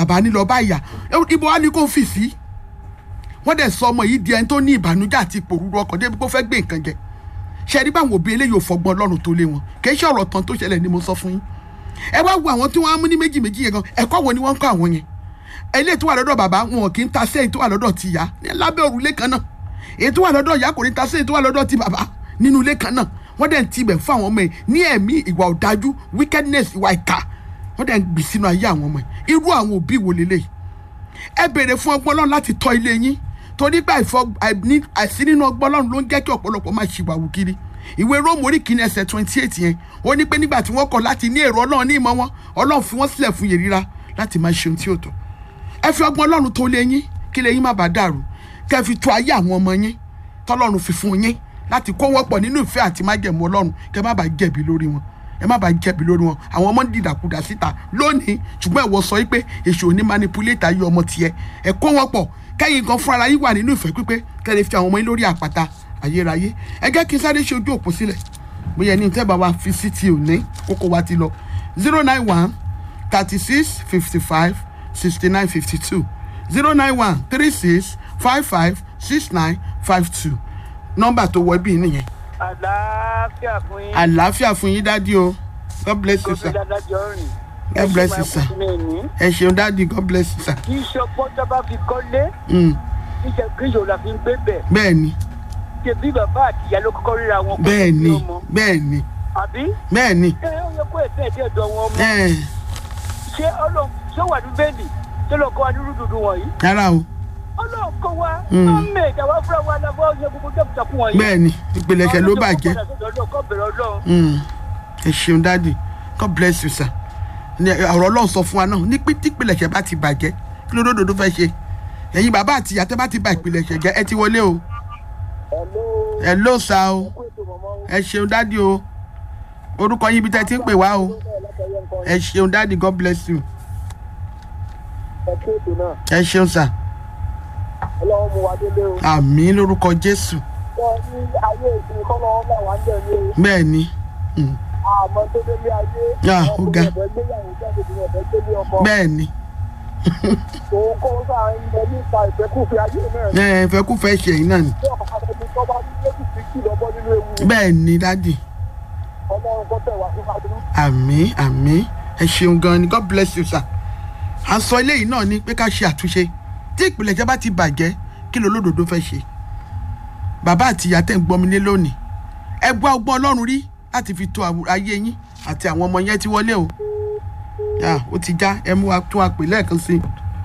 bàbá ní lọ bá ìyá ibo wa ni kò fi sí wọ́n dẹ̀ sọ ọmọ yìí di ẹni tó ní ìbànújẹ́ àti ìpòrúurú ọkàn débi kó fẹ́ gbé nǹkan jẹ ṣe rí báwọn òbí eléyìí ò fọgbọ́n ọlọ́run tó lé wọn kì í ṣe ọ̀rọ̀ tán tó ṣẹlẹ̀ ni mo sọ fún yín ẹ wá wo àwọn tí wọ́n á mú ní méjì méjì yẹn gan ẹ̀kọ́ wo ni wọ́n ń kọ́ àwọn yẹn eléyìí tó wà lọ́dọ̀ bàbá wọn kì í ta sẹ́yìn tó wà lọ́dọ̀ ti ìyá ní lábẹ́ òrùlé kan náà èyí tó wà lọ́dọ̀ ìyá kò ní ta sẹ́yìn tó wà lọ́dọ̀ ti bàbá nínú ilé kan náà wọ́n dẹ̀ ń tibẹ̀ fún àwọn ọmọ yẹn ní ẹ̀mí ìwà ọ̀dájú wickedness ìwà ìka wọ́n dẹ̀ ń gbì sínú ayé àwọn ọmọ yẹn irú àwọn òbí wo lélẹ́yìí ẹ béèrè fún ọgbọ́n ọlọ́run láti tọ́ ilé yín torí pé àìsí nínú ọgbọ́n ọlọ́run ló ń jẹ́ kí ọ̀pọ̀lọpọ̀ máa ṣìwàwù kiri ìwé róòmù orí kìíní ẹsẹ̀ twenty eight yẹn ó ní pé nígbà tí wọ́n kọ̀ láti ní èrò ọlọ́run ní ìmọ̀ wọn ọlọ́run fi wọ́n sílẹ̀ fún yèrira láti máa ṣe ohun tí ó tọ́ ẹ fi ọgbọ́n ọlọ́run tó lé yín kí lè yín má bàa dàrú kẹ́ ẹ fi tó ayé àwọn ọmọ yín tọ́lọ́run fi fún yín láti kó wọ́n pọ̀ nínú ìfẹ́ àti májẹ̀mú ọlọ́run kẹ́ ẹ má bàa jẹ̀bi lórí wọn ẹ má bàa jẹ̀bi lórí wọn àwọn ọmọ ń dìdàkudà síta lónìí ṣùgbọ́n ẹ̀wọ̀ sọ pé èṣù òní manipulate ayé ọmọ tiẹ̀ ẹ kó wọn pọ̀ kẹ́yìn gan fúnra yín wà nínú ìfẹ́ pípé kẹ́ ẹ lè fi àwọn ọmọ yín lórí àpáta ayérayé ẹ jẹ́ kí n sáré ṣe ojú òpó sílẹ̀ bóyá ẹni tẹ́ bá wa fi sí ti òní kókó wa ti lọ zero nine one thirty six fifty five sixty nine fifty two zero nine one three six five five six nine five two nọ́mbà tó wọ bí nìyẹn àlàáfíà fún yín. àlàáfíà fún yín dádì o god bless you sir gómìnà adájọ́ rìn. god bless you sir ẹ ṣeun dádì god bless you sir. kì í ṣe ọgbọ́n tó bá fi kọ́lé Mm, kì í ṣe kí ìṣòro la fi ń gbé bẹ̀. bẹ́ẹ̀ ni ṣe bí bàbá àti ìyá ló kọ́kọ́ ríra wọn. kó bẹ́ẹ̀ tó ni bí ọmọ. bẹ́ẹ̀ ni àbí. bẹ́ẹ̀ ni ẹ ó yẹ kó ẹ̀fẹ́ ẹ̀dẹ́ ẹ̀dọ́ wọn mọ́. ẹ̀ ṣé ọlọ́run ṣé wà ní bẹ́ẹ̀lì tó lọ kọ́ wa ní rúdùdù wọ̀nyí. rárá o ọlọ́run kọ́ wa. Mm. wọ́n mẹ̀ ẹ̀dá wa fúnra wa lọ́wọ́ ṣe gbogbo jẹ́kùjẹ́kù wọ̀nyí. bẹ́ẹ̀ ni ìpilẹ̀ṣẹ̀ ló bàjẹ́ Mm, ẹ ṣeun dádì god bless you sir ní ọ̀rọ̀ ọlọ́run sọ fún wa náà ní pé tí ìpilẹ̀ṣẹ̀ bá ti bàjẹ́ kí ló dòdò fẹ́ ṣe ẹ̀yin bàbá àti ìyá tẹ́ bá ti ba ìpilẹ̀ṣẹ̀ jẹ́ ẹ ti wọlé o ẹ ló sa o ẹ ṣeun dádì o orúkọ yín ibi tẹ́ ti ń pè wá o ẹ ṣeun dádì god bless you ẹ ṣeun sir ọlọ́run mú wa délé o. àmì lórúkọ jésù wọ́n ní ayé ìsinmi kọ́ lọ́wọ́ náà wà ń bẹ̀ ní o. bẹ́ẹ̀ ni Mm, àmọ́ tó délé ayé. Ah, ó ga. ọkùnrin ẹ̀fẹ́ gbéyàwó jáde ní ẹ̀fẹ́ gbélé ọkọ. bẹ́ẹ̀ ni òun kó sáà ń bẹ nípa ìfẹ́kùfẹ́ ayé náà. ẹ fẹ́ kú fẹ́ ṣe yín náà ni tí ọ̀pọ̀ ẹni tó bá ní méjì sí kìlọ̀ bọ́ nínú ewu. bẹ́ẹ̀ ni dádì ọlọ́run kọ́ tẹ̀ wá síwájú. àmì àmì ẹ ṣeun gan ni god bless you sir à ń sọ eléyìí náà ni pé ká ṣe àtúnṣe tí ìpìlẹ̀jẹ́ bá ti bàjẹ́ kí ló lódodo fẹ́ ṣe bàbá àti ìyá tẹ̀ ń gbọ́ mi lé lónìí ẹ gbọ́ ọgbọ́n ọlọ́run rí láti fi tó àwù- ayé yín àti àwọn ọmọ yẹn ti wọlé o yà ó ti já ẹ mú wa tún wa pè lẹ́ẹ̀kan sí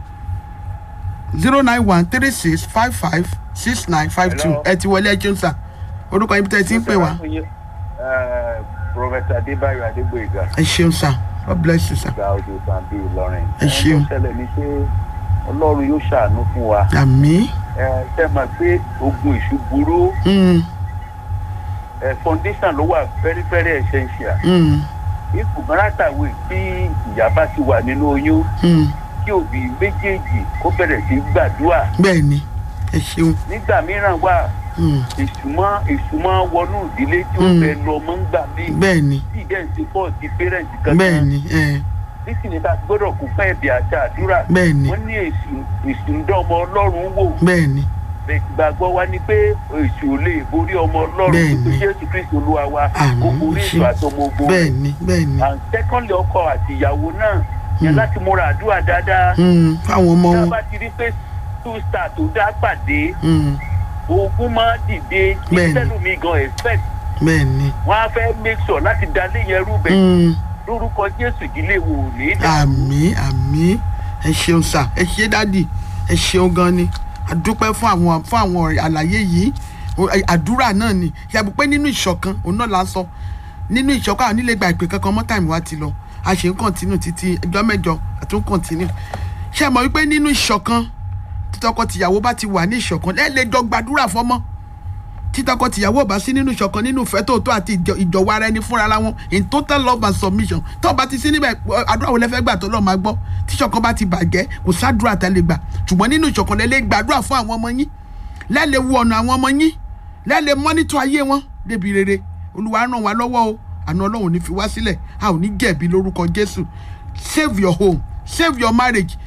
zero nine one three six five five six nine five two Hello. ẹ ti wọlé ẹ jẹun sà orúkọ yín bí tẹ́ ẹ ti ń pè wá Prọfẹ̀tà Adébáyọ̀ Adégbòyìgá ẹ ṣeun sà god bless you sir gba ojú Sàǹbí Ìlọrin. Ẹ ṣeun. Ohun tó ṣẹlẹ̀ ni pé Ọlọ́run yóò ṣàánú fún wa. àmì. Ẹ ṣe mọ̀ pé ogun ìṣú burú. Mm, Ẹ foundation ló wà very very essential. mm, Ìkùnkàn látàwé tí ìyá bá ti wà nínú oyún mm. kí òbí méjèèjì kó bẹ̀rẹ̀ sí gbàdúrà. bẹ́ẹ̀ ni ẹ ṣeun Nígbà mìíràn wà Mm, ìsúnmọ́ ìsúnmọ́ wọnú ìdílé tí ó Mm. fẹ́ lọ mọ́ ń gbà mí. bẹ́ẹ̀ ni Tí ìdẹ́ ti pọ̀ ti parent kankan. bẹ́ẹ̀ ni ẹ, nísìnyí tá a gbọ́dọ̀ kún fún ẹ̀bì àti àdúrà. bẹ́ẹ̀ ni wọ́n ní èsù èsù ń dán ọmọ ọlọ́run wò. bẹ́ẹ̀ ni ìgbàgbọ́ wa ni pé èsù ò lè borí ọmọ ọlọ́run Bẹ́ẹ̀ni. tó jésù kristu olúwa wa Àmín. ó borí èsù Ṣé- àtọmọ ogun bẹ́ẹ̀ ni bẹ́ẹ̀ ni and secondly ọkọ àti ìyàwó náà yẹn Mm. láti múra àdúrà dáadáa. Mm, fáwọn ọmọ tá a wọn bá ti rí pé two star tó dá pàdé Mm, ogun máa dìde Bẹ́ẹ̀ni. ìtẹ́lùmí gan expect bẹ́ẹ̀ ni wọ́n á fẹ́ make sure láti dalé yẹn rú bẹ́ẹ̀ Mm, lórúkọ jésù ìdílé wo ò ní dà. àmì àmì ẹ ṣeun sà ẹ ṣe dádì ẹ ṣeun gan ni àdúpẹ́ fún àwọn fún àwọn ọ̀rẹ́ àlàyé yìí O- ẹ- àdúrà náà ni yàgò pé nínú ìṣọ̀kan òun náà la sọ nínú ìṣọ̀kan àwọn onílé gba ìpè kankan mọ́ táìmù wa ti lọ a ṣe ń kọ̀ntínú títí ẹjọ́ mẹ́jọ àtún kọ̀ntínú ṣe mọ̀ wípé nínú ìṣọ̀kan títọ́kọ tìyàwó bá ti wà ní ìṣọ̀kan ẹ lè jọ gbàdúrà fọ́mọ́ títọ́kọ tìyàwó bá sí nínú ìṣọ̀kan nínú ìfẹ́ tòótọ́ àti ìjọ- ìjọ̀wọ́ ara ẹni fúnra wọn in total love and submission tó bá ti sí níbẹ̀ ẹ, àdúrà wo lẹ fẹ́ gbà tó lọ́ọ́ máa gbọ́ tí ìṣọ̀kan bá ti bàjẹ́ kò sádùúrà tá lè gbà ṣùgbọ́n nínú ìṣọ̀kan lẹ lè gbàdúrà fún àwọn ọmọ yín lẹ́lẹ̀ wo ọ̀nà àwọn ọmọ yín lẹ́lẹ̀ mọ́nítọ̀ ayé wọn débi rere olúwa ràn wá lọ́wọ́ o àna ọlọ́run ò ní fi wá sílẹ̀ a ò ní jẹ̀bi lórúkọ jésù save your home save your marriage